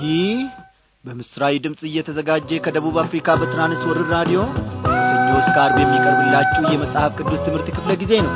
ይህ በምስራዊ ድምፅ እየተዘጋጀ ከደቡብ አፍሪካ በትራንስወርር ራዲዮ ከሰኞ እስከ አርብ የሚቀርብላችሁ የመጽሐፍ ቅዱስ ትምህርት ክፍለ ጊዜ ነው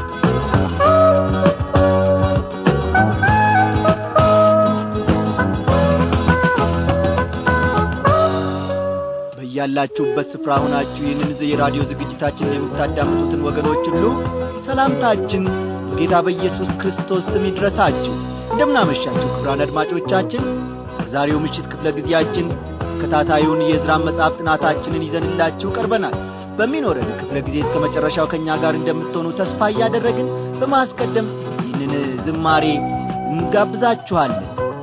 በያላችሁበት ስፍራ ሁናችሁ ይህንን የራዲዮ ዝግጅታችንን የምታዳምጡትን ወገኖች ሁሉ ሰላምታችን በጌታ በኢየሱስ ክርስቶስ ስም ይድረሳችሁ እንደምናመሻችሁ ክብራን አድማጮቻችን በዛሬው ምሽት ክፍለ ጊዜያችን ተከታታዩን የዕዝራን መጽሐፍ ጥናታችንን ይዘንላችሁ ቀርበናል በሚኖረን ክፍለ ጊዜ እስከ መጨረሻው ከእኛ ጋር እንደምትሆኑ ተስፋ እያደረግን በማስቀደም ይህንን ዝማሬ እንጋብዛችኋለን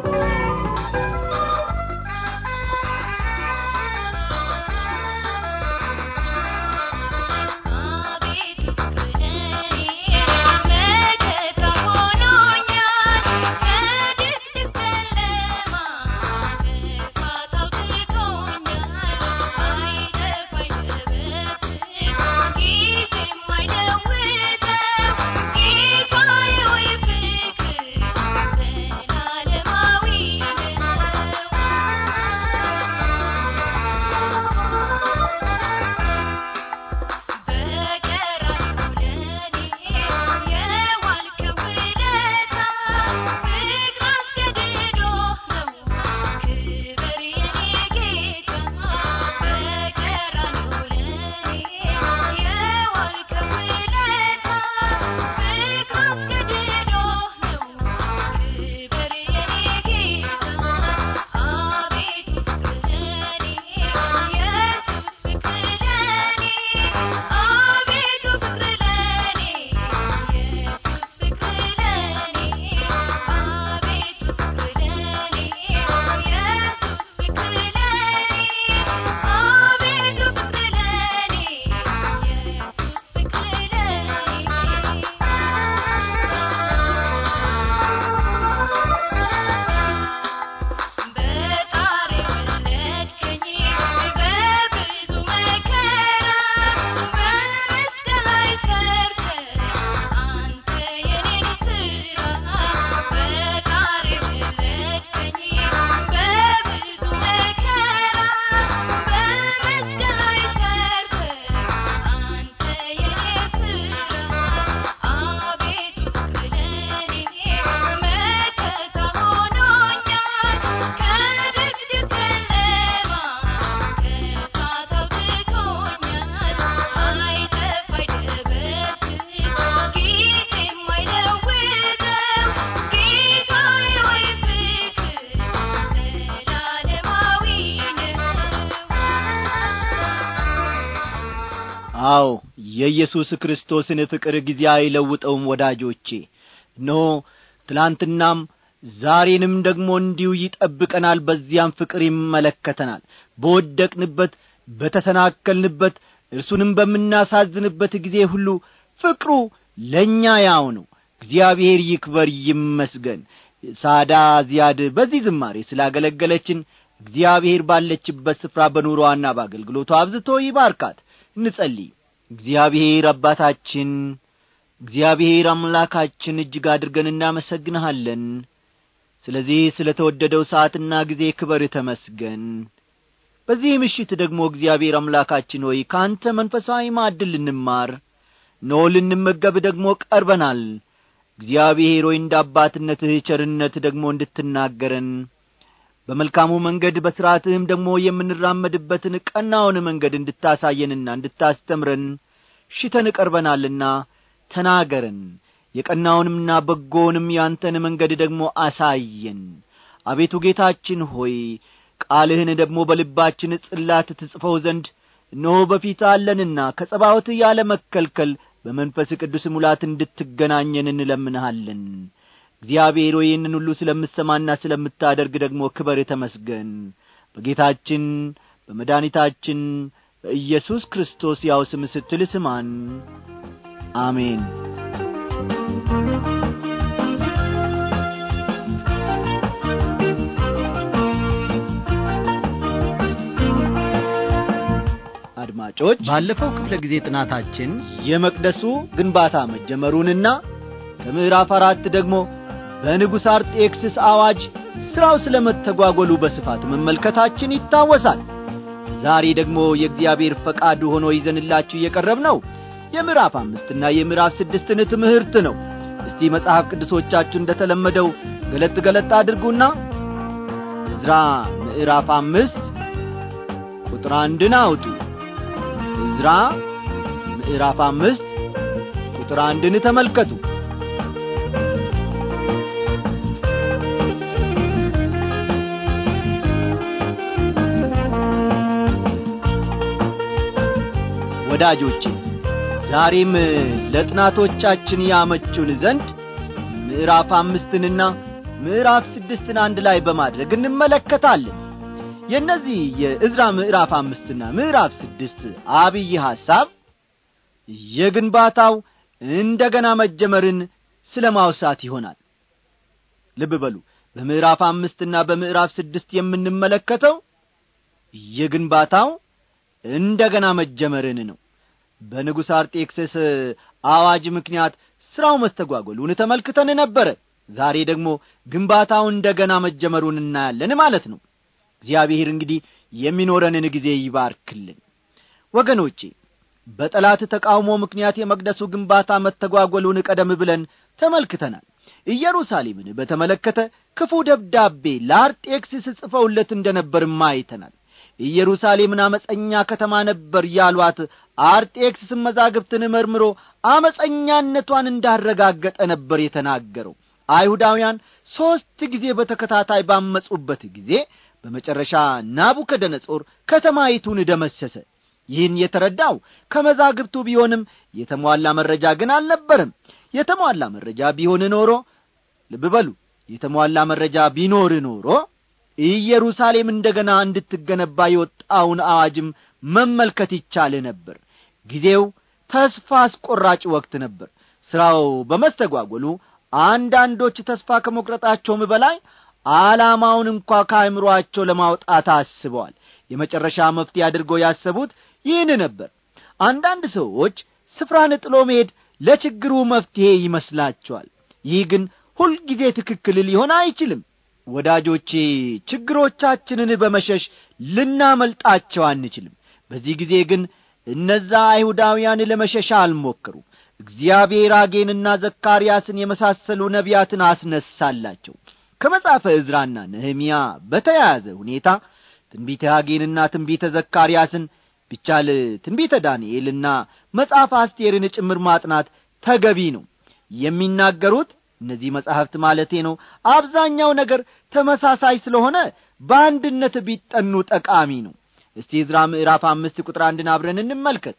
አዎ የኢየሱስ ክርስቶስን ፍቅር ጊዜ አይለውጠውም ወዳጆቼ እነሆ ትላንትናም ዛሬንም ደግሞ እንዲሁ ይጠብቀናል በዚያም ፍቅር ይመለከተናል በወደቅንበት በተሰናከልንበት እርሱንም በምናሳዝንበት ጊዜ ሁሉ ፍቅሩ ለእኛ ያው ነው እግዚአብሔር ይክበር ይመስገን ሳዳ ዚያድ በዚህ ዝማሬ ስላገለገለችን እግዚአብሔር ባለችበት ስፍራ በኑሮዋና በአገልግሎቷ አብዝቶ ይባርካት እንጸልይ እግዚአብሔር አባታችን እግዚአብሔር አምላካችን እጅግ አድርገን እናመሰግንሃለን ስለዚህ ስለ ተወደደው ሰዓትና ጊዜ ክበር ተመስገን በዚህ ምሽት ደግሞ እግዚአብሔር አምላካችን ሆይ ከአንተ መንፈሳዊ ማዕድል ልንማር ኖ ልንመገብ ደግሞ ቀርበናል እግዚአብሔር ሆይ እንደ አባትነትህ ቸርነት ደግሞ እንድትናገረን በመልካሙ መንገድ በሥርዓትህም ደግሞ የምንራመድበትን ቀናውን መንገድ እንድታሳየንና እንድታስተምረን ሽተን ቀርበናልና ተናገረን የቀናውንምና በጎውንም ያንተን መንገድ ደግሞ አሳየን አቤቱ ጌታችን ሆይ ቃልህን ደግሞ በልባችን ጽላት ትጽፈው ዘንድ እነሆ በፊት አለንና ከጸባዖት ያለ መከልከል በመንፈስ ቅዱስ ሙላት እንድትገናኘን እንለምንሃለን እግዚአብሔር ሆይ ይህንን ሁሉ ስለምሰማና ስለምታደርግ ደግሞ ክበር ተመስገን በጌታችን በመድኃኒታችን በኢየሱስ ክርስቶስ ያው ስም ስትል ስማን አሜን አድማጮች ባለፈው ክፍለ ጊዜ ጥናታችን የመቅደሱ ግንባታ መጀመሩንና ከምዕራፍ አራት ደግሞ በንጉሥ አርጤክስስ አዋጅ ሥራው ስለ መተጓጐሉ በስፋት መመልከታችን ይታወሳል ዛሬ ደግሞ የእግዚአብሔር ፈቃዱ ሆኖ ይዘንላችሁ እየቀረብ ነው የምዕራፍ አምስትና የምዕራፍ ስድስትን ትምህርት ነው እስቲ መጽሐፍ ቅዱሶቻችሁ እንደ ተለመደው ገለጥ ገለጥ አድርጉና ዕዝራ ምዕራፍ አምስት ቁጥር አንድን አውጡ ዕዝራ ምዕራፍ አምስት ቁጥር አንድን ተመልከቱ ወዳጆቼ ዛሬም ለጥናቶቻችን ያመቹን ዘንድ ምዕራፍ አምስትንና ምዕራፍ ስድስትን አንድ ላይ በማድረግ እንመለከታለን የእነዚህ የዕዝራ ምዕራፍ አምስትና ምዕራፍ ስድስት አብይ ሐሳብ የግንባታው እንደ ገና መጀመርን ስለ ማውሳት ይሆናል ልብ በሉ በምዕራፍ አምስትና በምዕራፍ ስድስት የምንመለከተው የግንባታው እንደ ገና መጀመርን ነው በንጉሥ አርጤክስስ አዋጅ ምክንያት ሥራው መስተጓጐሉን ተመልክተን ነበረ ዛሬ ደግሞ ግንባታው እንደ ገና መጀመሩን እናያለን ማለት ነው እግዚአብሔር እንግዲህ የሚኖረንን ጊዜ ይባርክልን ወገኖቼ በጠላት ተቃውሞ ምክንያት የመቅደሱ ግንባታ መተጓጐሉን ቀደም ብለን ተመልክተናል ኢየሩሳሌምን በተመለከተ ክፉ ደብዳቤ ለአርጤክስስ ጽፈውለት እንደ ነበርም አይተናል ኢየሩሳሌምን አመፀኛ ከተማ ነበር ያሏት አርጤክስስም መዛግብትን መርምሮ አመፀኛነቷን እንዳረጋገጠ ነበር የተናገረው አይሁዳውያን ሦስት ጊዜ በተከታታይ ባመፁበት ጊዜ በመጨረሻ ናቡከደነጾር ከተማይቱን ደመሰሰ ይህን የተረዳው ከመዛግብቱ ቢሆንም የተሟላ መረጃ ግን አልነበርም የተሟላ መረጃ ቢሆን ኖሮ ልብ በሉ የተሟላ መረጃ ቢኖር ኖሮ ኢየሩሳሌም እንደ ገና እንድትገነባ የወጣውን አዋጅም መመልከት ይቻል ነበር ጊዜው ተስፋ አስቈራጭ ወቅት ነበር ሥራው በመስተጓጐሉ አንዳንዶች ተስፋ ከመቁረጣቸውም በላይ ዓላማውን እንኳ ከአእምሮአቸው ለማውጣት አስበዋል የመጨረሻ መፍትሄ አድርገው ያሰቡት ይህን ነበር አንዳንድ ሰዎች ስፍራን ጥሎ መሄድ ለችግሩ መፍትሔ ይመስላቸዋል ይህ ግን ሁልጊዜ ትክክል ሊሆን አይችልም ወዳጆቼ ችግሮቻችንን በመሸሽ ልናመልጣቸው አንችልም በዚህ ጊዜ ግን እነዛ አይሁዳውያን ለመሸሻ አልሞክሩ እግዚአብሔር አጌንና ዘካርያስን የመሳሰሉ ነቢያትን አስነሳላቸው ከመጻፈ ዕዝራና ነህምያ በተያያዘ ሁኔታ ትንቢተ አጌንና ትንቢተ ዘካርያስን ቢቻል ትንቢተ ዳንኤልና መጽሐፍ አስቴርን ጭምር ማጥናት ተገቢ ነው የሚናገሩት እነዚህ መጻሕፍት ማለቴ ነው አብዛኛው ነገር ተመሳሳይ ስለሆነ በአንድነት ቢጠኑ ጠቃሚ ነው እስቲ ዕዝራ ምዕራፍ አምስት ቁጥር አንድን አብረን እንመልከት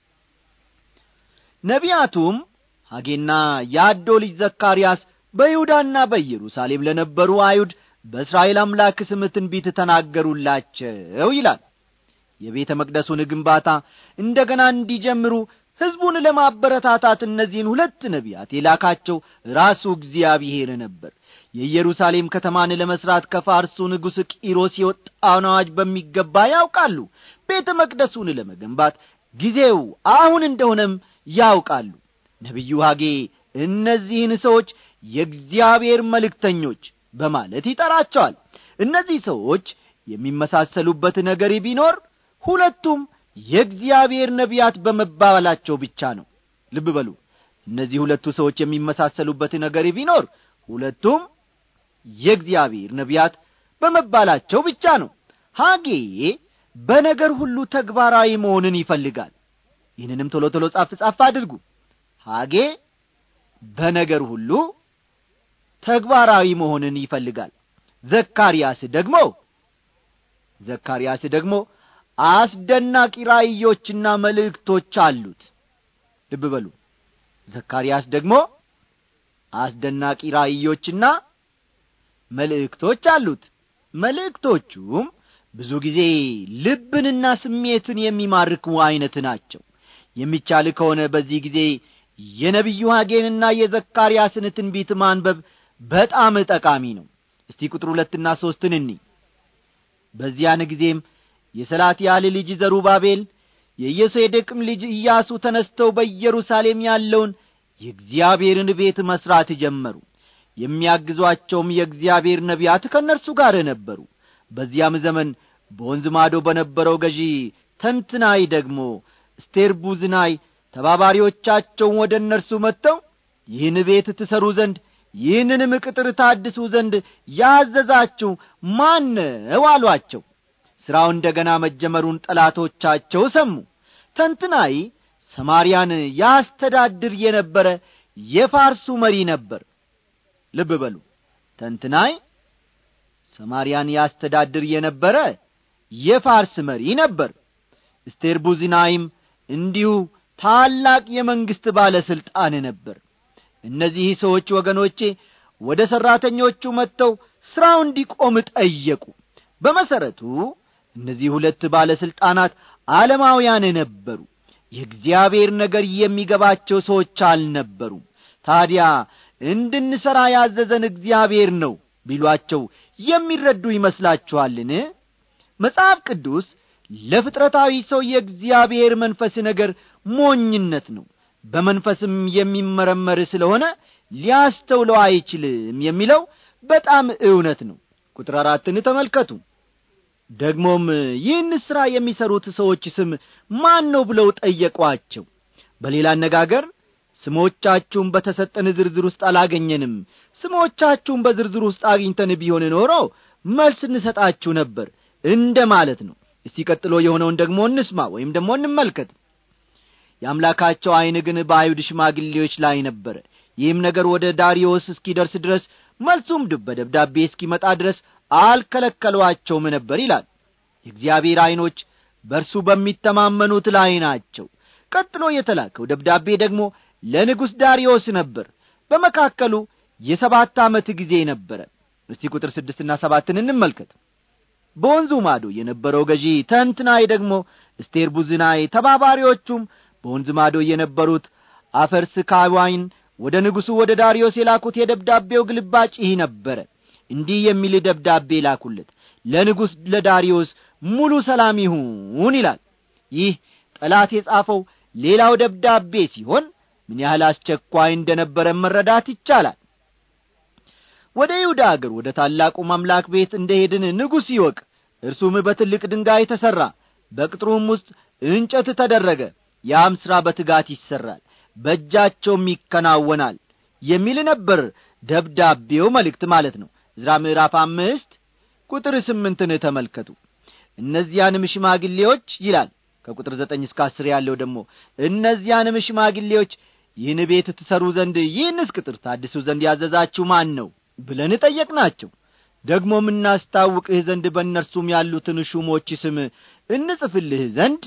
ነቢያቱም ሐጌና የአዶ ልጅ ዘካርያስ በይሁዳና በኢየሩሳሌም ለነበሩ አይሁድ በእስራኤል አምላክ ስም ትንቢት ተናገሩላቸው ይላል የቤተ መቅደሱን ግንባታ እንደ ገና እንዲጀምሩ ሕዝቡን ለማበረታታት እነዚህን ሁለት ነቢያት የላካቸው ራሱ እግዚአብሔር ነበር የኢየሩሳሌም ከተማን ለመሥራት ከፋርሱ ንጉሥ ቂሮስ የወጣውን አዋጅ በሚገባ ያውቃሉ ቤተ መቅደሱን ለመገንባት ጊዜው አሁን እንደሆነም ያውቃሉ ነቢዩ ሐጌ እነዚህን ሰዎች የእግዚአብሔር መልእክተኞች በማለት ይጠራቸዋል እነዚህ ሰዎች የሚመሳሰሉበት ነገር ቢኖር ሁለቱም የእግዚአብሔር ነቢያት በመባላቸው ብቻ ነው ልብ በሉ እነዚህ ሁለቱ ሰዎች የሚመሳሰሉበት ነገር ቢኖር ሁለቱም የእግዚአብሔር ነቢያት በመባላቸው ብቻ ነው ሐጌ በነገር ሁሉ ተግባራዊ መሆንን ይፈልጋል ይህንንም ቶሎ ቶሎ ጻፍ ጻፍ አድርጉ ሐጌ በነገር ሁሉ ተግባራዊ መሆንን ይፈልጋል ዘካርያስ ደግሞ ዘካርያስ ደግሞ አስደናቂ ራእዮችና መልእክቶች አሉት ልብ በሉ ዘካርያስ ደግሞ አስደናቂ ራእዮችና መልእክቶች አሉት መልእክቶቹም ብዙ ጊዜ ልብንና ስሜትን የሚማርኩ ዐይነት ናቸው የሚቻል ከሆነ በዚህ ጊዜ የነቢዩ ሐጌንና የዘካርያስን ትንቢት ማንበብ በጣም ጠቃሚ ነው እስቲ ቁጥር ሁለትና ሦስትን እኒ በዚያን ጊዜም የሰላትያል ልጅ ዘሩባቤል የኢየሴዴቅም ልጅ ኢያሱ ተነስተው በኢየሩሳሌም ያለውን የእግዚአብሔርን ቤት መሥራት ጀመሩ የሚያግዟቸውም የእግዚአብሔር ነቢያት ከእነርሱ ጋር ነበሩ በዚያም ዘመን በወንዝ ማዶ በነበረው ገዢ ተንትናይ ደግሞ ስቴርቡዝናይ ተባባሪዎቻቸውን ወደ እነርሱ መጥተው ይህን ቤት ትሠሩ ዘንድ ይህንንም ቅጥር ታድሱ ዘንድ ያዘዛችሁ ማነው አሏቸው ሥራው እንደ ገና መጀመሩን ጠላቶቻቸው ሰሙ ተንትናይ ሰማርያን ያስተዳድር የነበረ የፋርሱ መሪ ነበር ልብ በሉ ተንትናይ ሰማርያን ያስተዳድር የነበረ የፋርስ መሪ ነበር እስቴርቡዝናይም እንዲሁ ታላቅ የመንግሥት ባለሥልጣን ነበር እነዚህ ሰዎች ወገኖቼ ወደ ሠራተኞቹ መጥተው ሥራው እንዲቆም ጠየቁ በመሠረቱ እነዚህ ሁለት ባለሥልጣናት ዓለማውያን ነበሩ የእግዚአብሔር ነገር የሚገባቸው ሰዎች አልነበሩም ታዲያ እንድንሠራ ያዘዘን እግዚአብሔር ነው ቢሏቸው የሚረዱ ይመስላችኋልን መጽሐፍ ቅዱስ ለፍጥረታዊ ሰው የእግዚአብሔር መንፈስ ነገር ሞኝነት ነው በመንፈስም የሚመረመር ስለሆነ ሊያስተውለው አይችልም የሚለው በጣም እውነት ነው ቁጥር አራትን ተመልከቱ ደግሞም ይህን ሥራ የሚሠሩት ሰዎች ስም ማን ነው ብለው ጠየቋቸው በሌላ አነጋገር ስሞቻችሁን በተሰጠን ዝርዝር ውስጥ አላገኘንም ስሞቻችሁን በዝርዝር ውስጥ አግኝተን ቢሆን ኖሮ መልስ እንሰጣችሁ ነበር እንደ ማለት ነው እስቲ ቀጥሎ የሆነውን ደግሞ እንስማ ወይም ደግሞ እንመልከት የአምላካቸው ዐይን ግን በአይሁድ ሽማግሌዎች ላይ ነበረ ይህም ነገር ወደ ዳሪዮስ እስኪደርስ ድረስ መልሱም በደብዳቤ እስኪመጣ ድረስ አልከለከሏቸውም ነበር ይላል የእግዚአብሔር ዐይኖች በእርሱ በሚተማመኑት ላይ ናቸው ቀጥሎ የተላከው ደብዳቤ ደግሞ ለንጉሥ ዳሪዮስ ነበር በመካከሉ የሰባት ዓመት ጊዜ ነበረ እስቲ ቁጥር ስድስትና ሰባትን እንመልከት በወንዙ ማዶ የነበረው ገዢ ተንትናይ ደግሞ እስቴር ቡዝናይ ተባባሪዎቹም በወንዝ ማዶ የነበሩት አፈርስካዋይን ወደ ንጉሡ ወደ ዳርዮስ የላኩት የደብዳቤው ግልባጭ ይህ ነበረ እንዲህ የሚል ደብዳቤ ላኩለት ለንጉሥ ለዳርዮስ ሙሉ ሰላም ይሁን ይላል ይህ ጠላት የጻፈው ሌላው ደብዳቤ ሲሆን ምን ያህል አስቸኳይ እንደ ነበረ መረዳት ይቻላል ወደ ይሁዳ አገር ወደ ታላቁ ማምላክ ቤት እንደ ሄድን ንጉሥ ይወቅ እርሱም በትልቅ ድንጋይ ተሠራ በቅጥሩም ውስጥ እንጨት ተደረገ ያም ሥራ በትጋት ይሠራል በእጃቸውም ይከናወናል የሚል ነበር ደብዳቤው መልእክት ማለት ነው ዕዝራ ምዕራፍ አምስት ቁጥር ስምንትን ተመልከቱ እነዚያንም ሽማግሌዎች ይላል ከቁጥር ዘጠኝ እስከ አስር ያለው ደግሞ እነዚያንም ሽማግሌዎች ይህን ቤት ትሠሩ ዘንድ ይህንስ ቅጥር ታድሱ ዘንድ ያዘዛችሁ ማን ነው ብለን ጠየቅናቸው ደግሞ እናስታውቅህ ዘንድ በእነርሱም ያሉትን ሹሞች ስም እንጽፍልህ ዘንድ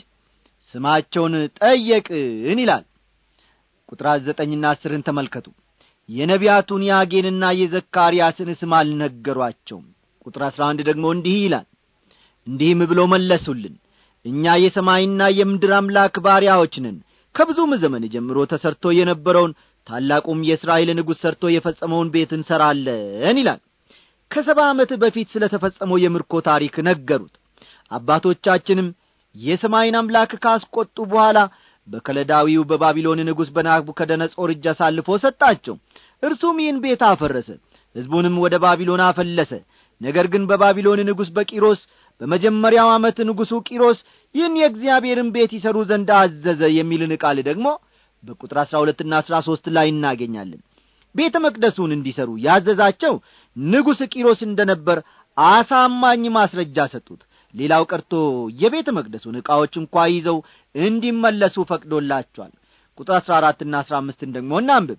ስማቸውን ጠየቅን ይላል ቁጥር ዘጠኝና አስርን ተመልከቱ የነቢያቱን የአጌንና የዘካርያስን ስም አልነገሯቸውም ቁጥር አሥራ አንድ ደግሞ እንዲህ ይላል እንዲህም ብሎ መለሱልን እኛ የሰማይና የምድር አምላክ ባሪያዎች ነን ከብዙም ዘመን ጀምሮ ተሰርቶ የነበረውን ታላቁም የእስራኤል ንጉሥ ሰርቶ የፈጸመውን ቤት እንሠራለን ይላል ከሰባ ዓመት በፊት ስለ ተፈጸመው የምርኮ ታሪክ ነገሩት አባቶቻችንም የሰማይን አምላክ ካስቈጡ በኋላ በከለዳዊው በባቢሎን ንጉሥ በናቡከደነጾር እጅ አሳልፎ ሰጣቸው እርሱም ይህን ቤት አፈረሰ ሕዝቡንም ወደ ባቢሎን አፈለሰ ነገር ግን በባቢሎን ንጉሥ በቂሮስ በመጀመሪያው ዓመት ንጉሡ ቂሮስ ይህን የእግዚአብሔርን ቤት ይሠሩ ዘንድ አዘዘ የሚልን ቃል ደግሞ በቁጥር አሥራ ሁለትና አሥራ ሦስት ላይ እናገኛለን ቤተ መቅደሱን እንዲሠሩ ያዘዛቸው ንጉሥ ቂሮስ እንደ ነበር አሳማኝ ማስረጃ ሰጡት ሌላው ቀርቶ የቤተ መቅደሱን ዕቃዎች እንኳ ይዘው እንዲመለሱ ፈቅዶላቸዋል ቁጥር አሥራ አራትና አሥራ አምስትን ደግሞ እናንብብ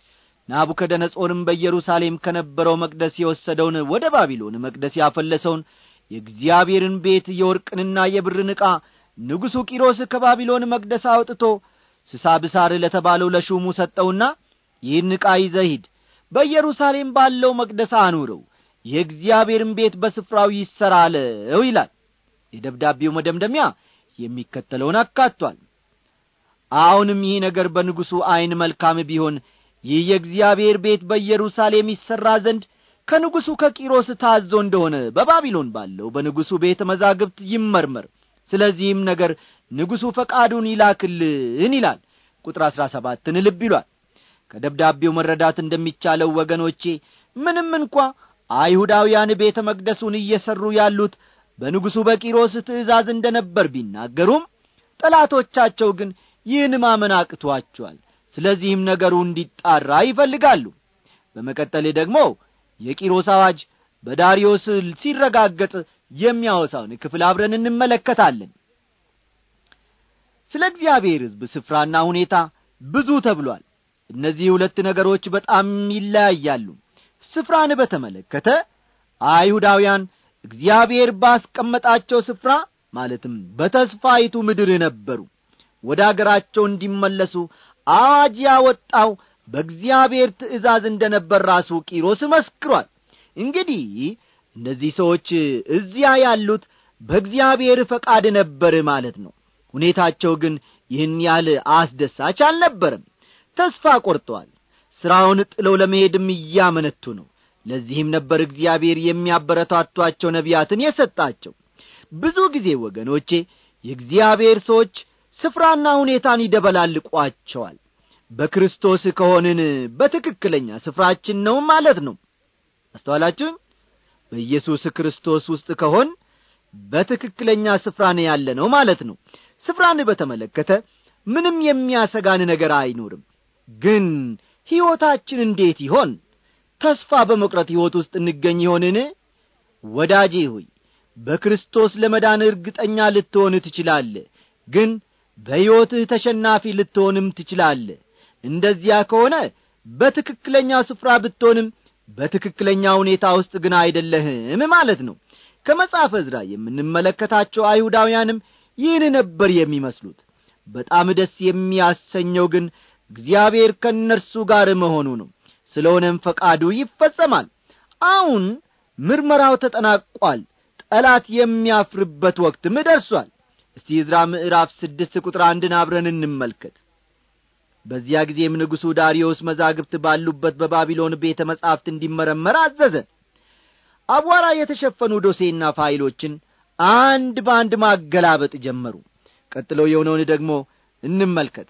ናቡከደነጾርም በኢየሩሳሌም ከነበረው መቅደስ የወሰደውን ወደ ባቢሎን መቅደስ ያፈለሰውን የእግዚአብሔርን ቤት የወርቅንና የብርን ዕቃ ንጉሡ ቂሮስ ከባቢሎን መቅደስ አውጥቶ ስሳብሳር ለተባለው ለሹሙ ሰጠውና ይህን ዕቃ ይዘሂድ በኢየሩሳሌም ባለው መቅደስ አኑረው የእግዚአብሔርን ቤት በስፍራው ይሠራለው ይላል የደብዳቤው መደምደሚያ የሚከተለውን አካቷል አሁንም ይህ ነገር በንጉሡ ዐይን መልካም ቢሆን ይህ የእግዚአብሔር ቤት በኢየሩሳሌም ይሠራ ዘንድ ከንጉሡ ከቂሮስ ታዞ እንደሆነ በባቢሎን ባለው በንጉሡ ቤተ መዛግብት ይመርመር ስለዚህም ነገር ንጉሡ ፈቃዱን ይላክልን ይላል ቁጥር አሥራ ሰባትን ልብ ይሏል ከደብዳቤው መረዳት እንደሚቻለው ወገኖቼ ምንም እንኳ አይሁዳውያን ቤተ መቅደሱን እየሠሩ ያሉት በንጉሡ በቂሮስ ትእዛዝ እንደ ነበር ቢናገሩም ጠላቶቻቸው ግን ይህን ማመን አቅቶአቸዋል ስለዚህም ነገሩ እንዲጣራ ይፈልጋሉ በመቀጠል ደግሞ የቂሮስ አዋጅ በዳሪዮስ ሲረጋገጥ የሚያወሳውን ክፍል አብረን እንመለከታለን ስለ እግዚአብሔር ሕዝብ ስፍራና ሁኔታ ብዙ ተብሏል እነዚህ ሁለት ነገሮች በጣም ይለያያሉ ስፍራን በተመለከተ አይሁዳውያን እግዚአብሔር ባስቀመጣቸው ስፍራ ማለትም በተስፋይቱ ምድር ነበሩ ወደ አገራቸው እንዲመለሱ አዋጅ ያወጣው በእግዚአብሔር ትእዛዝ እንደ ነበር ራሱ ቂሮስ መስክሯል እንግዲህ እነዚህ ሰዎች እዚያ ያሉት በእግዚአብሔር ፈቃድ ነበር ማለት ነው ሁኔታቸው ግን ይህን ያህል አስደሳች አልነበረም ተስፋ ቈርጠዋል ሥራውን ጥለው ለመሄድም እያመነቱ ነው ለዚህም ነበር እግዚአብሔር የሚያበረታቷቸው ነቢያትን የሰጣቸው ብዙ ጊዜ ወገኖቼ የእግዚአብሔር ሰዎች ስፍራና ሁኔታን ይደበላልቋቸዋል በክርስቶስ ከሆንን በትክክለኛ ስፍራችን ነው ማለት ነው አስተዋላችሁኝ በኢየሱስ ክርስቶስ ውስጥ ከሆን በትክክለኛ ስፍራ ነው ያለ ነው ማለት ነው ስፍራን በተመለከተ ምንም የሚያሰጋን ነገር አይኖርም ግን ሕይወታችን እንዴት ይሆን ተስፋ በመቁረጥ ሕይወት ውስጥ እንገኝ ይሆንን ወዳጄ ሆይ በክርስቶስ ለመዳን እርግጠኛ ልትሆን ትችላለ ግን በሕይወትህ ተሸናፊ ልትሆንም ትችላለ እንደዚያ ከሆነ በትክክለኛ ስፍራ ብትሆንም በትክክለኛ ሁኔታ ውስጥ ግን አይደለህም ማለት ነው ከመጽሐፈ ዕዝራ የምንመለከታቸው አይሁዳውያንም ይህን ነበር የሚመስሉት በጣም ደስ የሚያሰኘው ግን እግዚአብሔር ከእነርሱ ጋር መሆኑ ነው ስለሆነም ፈቃዱ ይፈጸማል አሁን ምርመራው ተጠናቋል ጠላት የሚያፍርበት ወቅትም ደርሷል እስቲ ዕዝራ ምዕራፍ ስድስት ቁጥር አንድን አብረን እንመልከት በዚያ ጊዜም ንጉሡ ዳርዮስ መዛግብት ባሉበት በባቢሎን ቤተ መጻሕፍት እንዲመረመር አዘዘ አቧራ የተሸፈኑ ዶሴና ፋይሎችን አንድ በአንድ ማገላበጥ ጀመሩ ቀጥሎ የሆነውን ደግሞ እንመልከት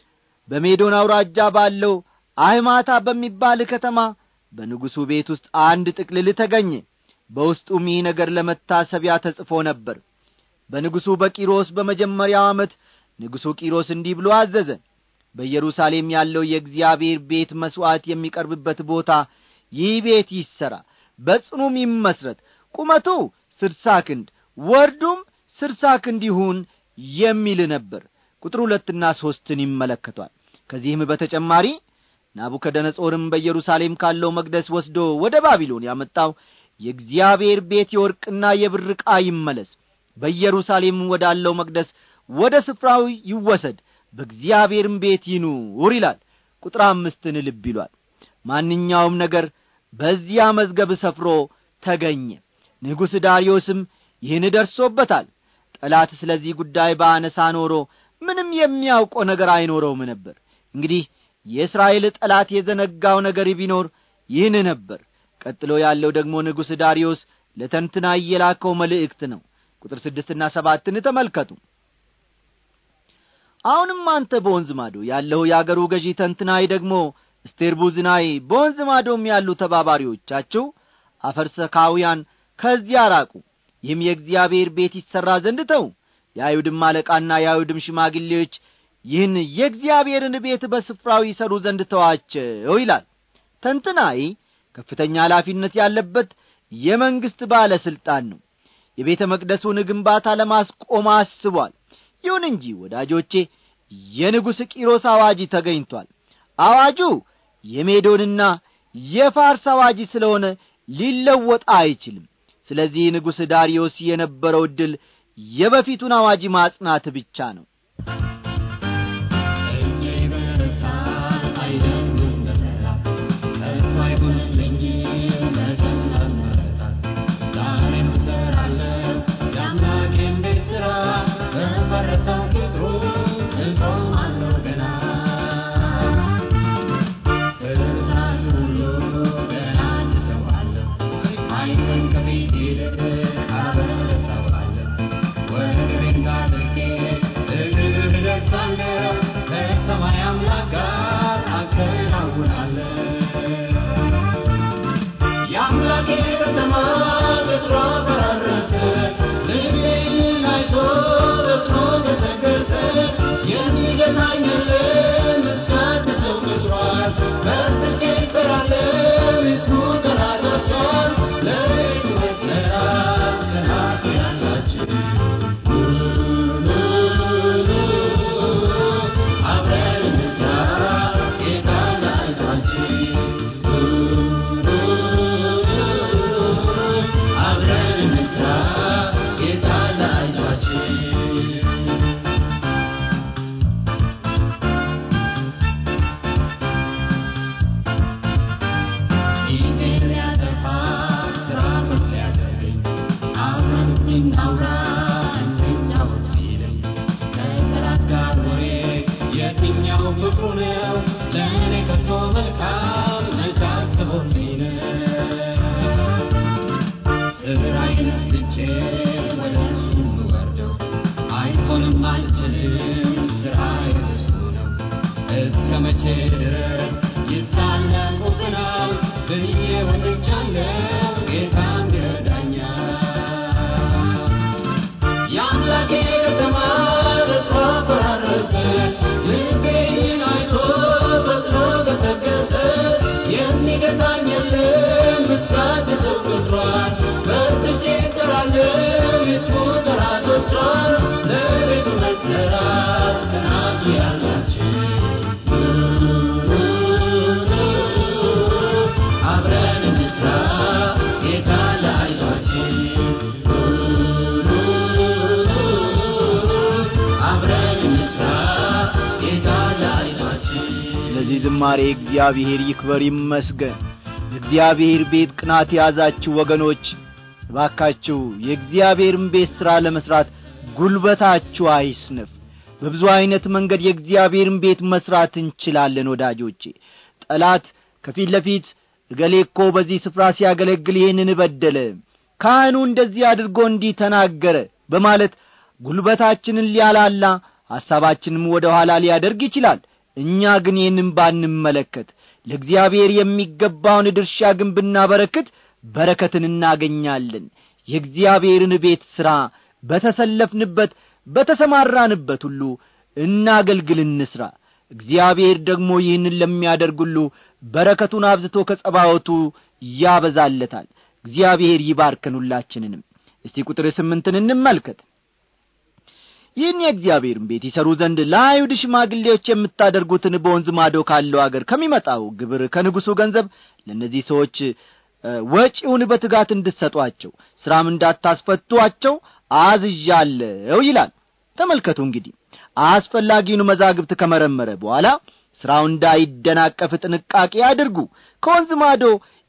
በሜዶን አውራጃ ባለው አይማታ በሚባል ከተማ በንጉሡ ቤት ውስጥ አንድ ጥቅልል ተገኘ በውስጡም ይህ ነገር ለመታሰቢያ ተጽፎ ነበር በንጉሡ በቂሮስ በመጀመሪያው ዓመት ንጉሡ ቂሮስ እንዲህ ብሎ አዘዘ በኢየሩሳሌም ያለው የእግዚአብሔር ቤት መሥዋዕት የሚቀርብበት ቦታ ይህ ቤት ይሠራ በጽኑም ይመስረት ቁመቱ ስድሳ ክንድ ወርዱም ስድሳ ክንድ ይሁን የሚል ነበር ቁጥር ሁለትና ሦስትን ይመለከቷል ከዚህም በተጨማሪ ናቡከደነጾርም በኢየሩሳሌም ካለው መቅደስ ወስዶ ወደ ባቢሎን ያመጣው የእግዚአብሔር ቤት የወርቅና የብር ዕቃ ይመለስ በኢየሩሳሌም ወዳለው መቅደስ ወደ ስፍራው ይወሰድ በእግዚአብሔርም ቤት ይኑር ይላል ቁጥር አምስትን ልብ ይሏል ማንኛውም ነገር በዚያ መዝገብ ሰፍሮ ተገኘ ንጉሥ ዳርዮስም ይህን ደርሶበታል ጠላት ስለዚህ ጉዳይ በአነሳ ኖሮ ምንም የሚያውቀው ነገር አይኖረውም ነበር እንግዲህ የእስራኤል ጠላት የዘነጋው ነገር ቢኖር ይህን ነበር ቀጥሎ ያለው ደግሞ ንጉሥ ዳርዮስ ለተንትና እየላከው መልእክት ነው ቁጥር ስድስትና ሰባትን ተመልከቱ አሁንም አንተ በወንዝ ማዶ ያለው የአገሩ ገዢ ተንትናይ ደግሞ ስቴርቡዝናይ በወንዝ ማዶም ያሉ ተባባሪዎቻችሁ አፈርሰካውያን ከዚያ ራቁ ይህም የእግዚአብሔር ቤት ይሠራ ዘንድ ተው የአይሁድም አለቃና የአይሁድም ሽማግሌዎች ይህን የእግዚአብሔርን ቤት በስፍራው ይሰሩ ዘንድ ተዋቸው ይላል ተንትናይ ከፍተኛ ኃላፊነት ያለበት የመንግሥት ባለ ሥልጣን ነው የቤተ መቅደሱን ግንባታ ለማስቆም አስቧል ይሁን እንጂ ወዳጆቼ የንጉሥ ቂሮስ አዋጅ ተገኝቷል አዋጁ የሜዶንና የፋርስ አዋጅ ስለሆነ ሊለወጥ አይችልም ስለዚህ ንጉሥ ዳርዮስ የነበረው ዕድል የበፊቱን አዋጅ ማጽናት ብቻ ነው Thank you. እናውራ እንጫወት ቢለኝ ከጠላት ጋር ወሬ የትኛው ፍቅሩ ነው ለእኔ ከቶ መልካም መች አስቦልኝ ነው ስራዬን ትቼ ወደ እሱ የምወርደው አይሆንም አልችልም ስራዬ እሱ ነው እስከ መቼ ድረስ ይሳለቁብናል ብዬ ወጥቻለሁ ጌታም ይረዳኛል የአምላኬ ከተማ ልቧ ፈራረሰ ልቤን አይቶ ፈጥኖ ገሰገሰ የሚገታኝ የለም ምስራት ተቆጥሯል በርትቼ እጠራለሁ የስሙ ጠላቶቿን ለቤቱ መሰራት ጽናቱ ያላችሁ አብረን እንስራ ጌታ ለአይዟችን አብረን እንስራ ጌታ ለአይዟችን ስለዚህ ዝማሬ እግዚአብሔር ይክበር ይመስገን የእግዚአብሔር ቤት ቅናት የያዛችሁ ወገኖች እባካችሁ የእግዚአብሔርን ቤት ሥራ ለመሥራት ጉልበታችሁ አይስነፍ በብዙ ዐይነት መንገድ የእግዚአብሔርን ቤት መሥራት እንችላለን ወዳጆቼ ጠላት ከፊት ለፊት እገሌ እኮ በዚህ ስፍራ ሲያገለግል ይህንን በደለ ካህኑ እንደዚህ አድርጎ እንዲህ ተናገረ በማለት ጉልበታችንን ሊያላላ ሐሳባችንም ወደ ኋላ ሊያደርግ ይችላል እኛ ግን ይህንም ባንመለከት ለእግዚአብሔር የሚገባውን ድርሻ ግን ብናበረክት በረከትን እናገኛለን የእግዚአብሔርን ቤት ሥራ በተሰለፍንበት በተሰማራንበት ሁሉ እናገልግል እንስራ እግዚአብሔር ደግሞ ይህንን ለሚያደርግ ሁሉ በረከቱን አብዝቶ ከጸባወቱ ያበዛለታል እግዚአብሔር ይባርከን ሁላችንንም እስቲ ቁጥር ስምንትን እንመልከት ይህን የእግዚአብሔርን ቤት ይሠሩ ዘንድ ለአይሁድ ሽማግሌዎች የምታደርጉትን በወንዝ ማዶ ካለው አገር ከሚመጣው ግብር ከንጉሡ ገንዘብ ለእነዚህ ሰዎች ወጪውን በትጋት እንድትሰጧቸው ሥራም እንዳታስፈቷቸው አዝዣለሁ ይላል ተመልከቱ እንግዲህ አስፈላጊውን መዛግብት ከመረመረ በኋላ ሥራው እንዳይደናቀፍ ጥንቃቄ አድርጉ ከወንዝ ማዶ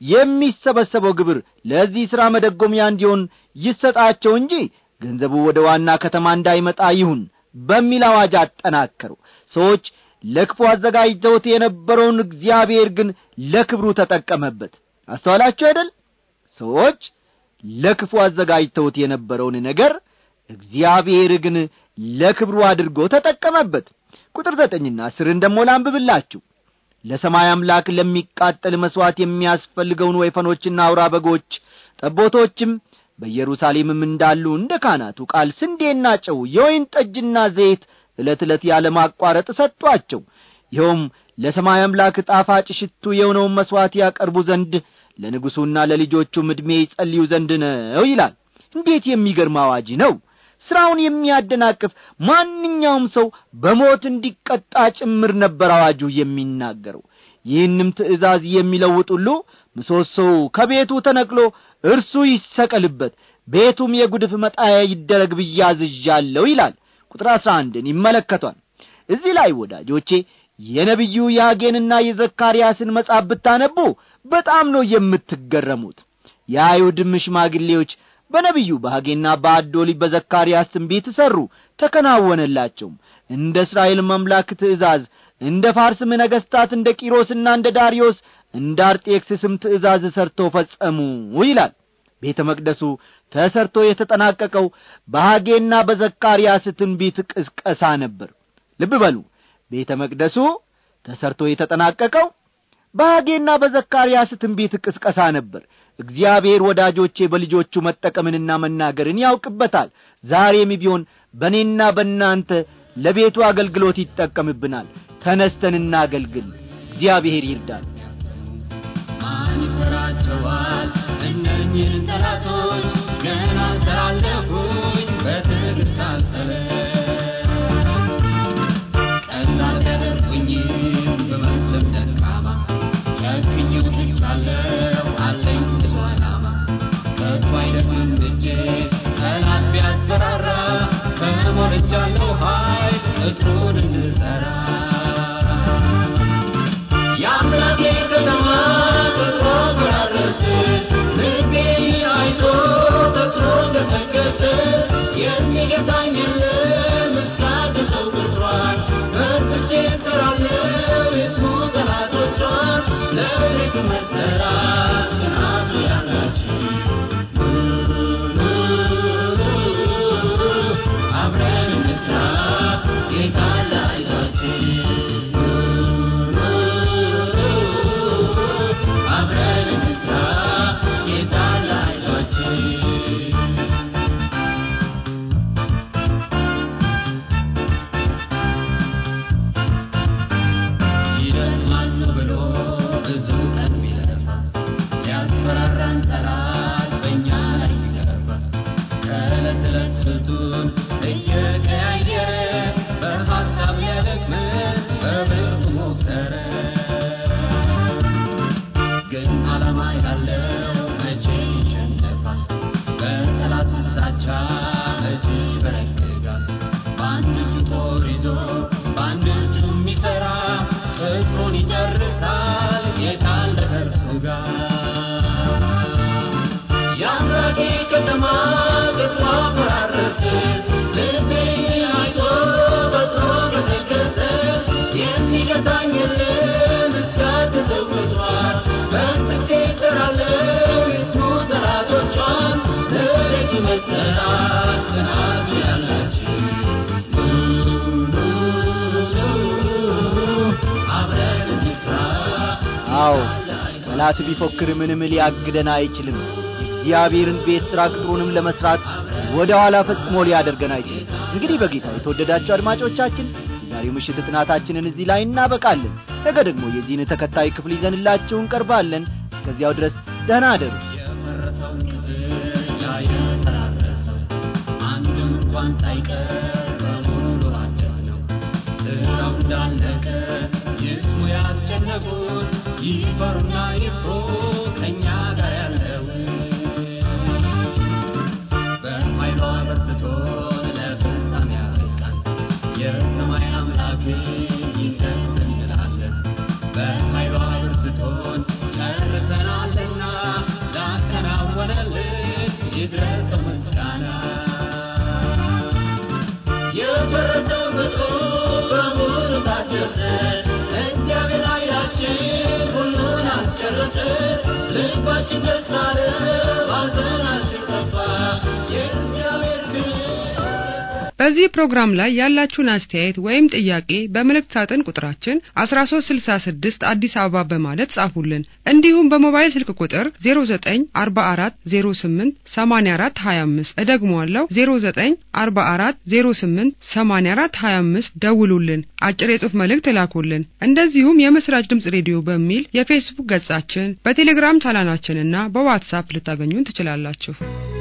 የሚሰበሰበው ግብር ለዚህ ሥራ መደጎሚያ እንዲሆን ይሰጣቸው እንጂ ገንዘቡ ወደ ዋና ከተማ እንዳይመጣ ይሁን በሚል አዋጅ አጠናከሩ ሰዎች ለክፉ አዘጋጅተውት የነበረውን እግዚአብሔር ግን ለክብሩ ተጠቀመበት አስተዋላችሁ አይደል ሰዎች ለክፉ አዘጋጅተውት የነበረውን ነገር እግዚአብሔር ግን ለክብሩ አድርጎ ተጠቀመበት ቁጥር ዘጠኝና አስርን ደሞ ላንብብላችሁ ለሰማይ አምላክ ለሚቃጠል መሥዋዕት የሚያስፈልገውን ወይፈኖችና አውራ በጎች ጠቦቶችም በኢየሩሳሌምም እንዳሉ እንደ ካህናቱ ቃል ስንዴና ጨው የወይን ጠጅና ዘይት ዕለት ዕለት ያለማቋረጥ ሰጧቸው ይኸውም ለሰማይ አምላክ ጣፋጭ ሽቱ የሆነውን መሥዋዕት ያቀርቡ ዘንድ ለንጉሡና ለልጆቹም ዕድሜ ይጸልዩ ዘንድ ነው ይላል እንዴት የሚገርም አዋጅ ነው ሥራውን የሚያደናቅፍ ማንኛውም ሰው በሞት እንዲቀጣ ጭምር ነበር አዋጁ የሚናገረው ይህንም ትእዛዝ የሚለውጥ ሁሉ ምሰሶው ከቤቱ ተነቅሎ እርሱ ይሰቀልበት ቤቱም የጉድፍ መጣያ ይደረግ ብያዝዣለሁ ይላል ቁጥር አሥራ አንድን ይመለከቷል እዚህ ላይ ወዳጆቼ የነቢዩ የሐጌንና የዘካርያስን መጽሐፍ ብታነቡ በጣም ነው የምትገረሙት የአይሁድም ሽማግሌዎች በነቢዩ በሐጌና በአዶሊ በዘካርያስ ትንቢት ሠሩ ተከናወነላቸውም እንደ እስራኤል አምላክ ትእዛዝ እንደ ፋርስም ነገሥታት እንደ ቂሮስና እንደ ዳርዮስ እንደ አርጤክስስም ትእዛዝ ሰርተው ፈጸሙ ይላል ቤተ መቅደሱ ተሰርቶ የተጠናቀቀው በሐጌና በዘካርያስ ትንቢት ቅስቀሳ ነበር ልብ በሉ ቤተ መቅደሱ ተሰርቶ የተጠናቀቀው በሐጌና በዘካርያስ ትንቢት ቅስቀሳ ነበር እግዚአብሔር ወዳጆቼ በልጆቹ መጠቀምንና መናገርን ያውቅበታል ዛሬም ቢሆን በእኔና በእናንተ ለቤቱ አገልግሎት ይጠቀምብናል ተነስተን እናገልግል እግዚአብሔር ይርዳል ማን ይፈራቸዋል እነኝህን ጠላቶች ገና ሰራለሁኝ በትዕግሥት አልሰለ ቀላል ያደርጉኝም በመስለም ደካማ ጨክኜው ትቻለሁ አለኝ ብዙ ዓላማ ከቶ አይደክምም እጄ ጠላት ቢያስፈራራ ተሞልቻለሁ ኃይል ቅጥሩን እንድሠራ የአምላኬ ከተማ ቅጥሯ ፈራረሰ ልቤ አይቶ ተጥሮ ገሰገሰ የሚገታኝ የለም እስካገሰው ቅጥሯን በርትቼ እሰራለሁ የስሙ ጠላቶቿን ለቤቱ መሰራት ጽናቱ ያላችሁ አብረን እንስራ ጌታ ላይዛችን አብረን እንስራ ጌታ ላይዛችን ይደክማሉ ብሎ ብዙ ቀን ቢለፋ ያስፈራራን ጠላት በእኛ ላይ ሲገፋ ከዕለት ዕለት ስልቱን እየቀያየረ በሐሳብ ሊያደክመን በብርቱ ሞከረ። ግን ዓላማ ያለው መቼ ይሸነፋል? በጠላት ፍሳቻ መቼ ይበረግጋል? በአንድ እጁ ጦር ይዞ በአንድ እጁ የሚሠራ ፍቅሩን ይጨርሳል ጌታ አለ ከእርሱ ጋር። የአምላኬ ከተማ ቅጥሯ ፈራረሰ፣ ልቤ አይቶ ፈጥኖ ገሰገሰ። የሚገታኝ የለም እስካገሰው ቅጥሯን፣ በርትቼ እሰራለሁ የስሙ ጠላቶቿን። ለቤቱ መሰራት ጽናቱ ያላችሁ አብረን እንስራ አዎ ጠላት ቢፎክር ምንም ሊያግደን አይችልም የእግዚአብሔርን ቤት ሥራ ቅጥሩንም ለመሥራት ወደ ኋላ ፈጽሞ ሊያደርገን አይችልም እንግዲህ በጌታ የተወደዳችሁ አድማጮቻችን የዛሬው ምሽት ጥናታችንን እዚህ ላይ እናበቃለን ነገ ደግሞ የዚህን ተከታይ ክፍል ይዘንላችሁ እንቀርባለን እስከዚያው ድረስ ደህና አደሩ የፈረሰውን ቅጥር የፈራረሰው አንድም እንኳን ሳይቀር በሙሉ አደስ ነው። ስራው እንዳለቀ ይስሙ ያስጨነቁት ይፈሩና ይፍሩ ከእኛ ጋር ያለውን በኃይሏ በርትቶን ለፍጻሜ ያበቃን የሰማይ አምላክን ይደስ እንላለን። በኃይሏ በርትቶን ጨርሰናልና ላከናወነልን ይድረሰው ምስጋና። የፈረሰው ቅጥሩ በሙሉ ታደሰ፣ እግዚአብሔር ኃይላችን ሁሉን አስጨረሰ። ልባችን ደስ አለ፣ ሐዘናችን ጠፋ። የእግዚአብሔር ክብር በዚህ ፕሮግራም ላይ ያላችሁን አስተያየት ወይም ጥያቄ በመልእክት ሳጥን ቁጥራችን 1366 አዲስ አበባ በማለት ጻፉልን። እንዲሁም በሞባይል ስልክ ቁጥር 0944088425 እደግመዋለሁ 0944088425 ደውሉልን፣ አጭር የጽሑፍ መልእክት እላኩልን። እንደዚሁም የምስራች ድምጽ ሬዲዮ በሚል የፌስቡክ ገጻችን፣ በቴሌግራም ቻናላችንና በዋትሳፕ ልታገኙን ትችላላችሁ።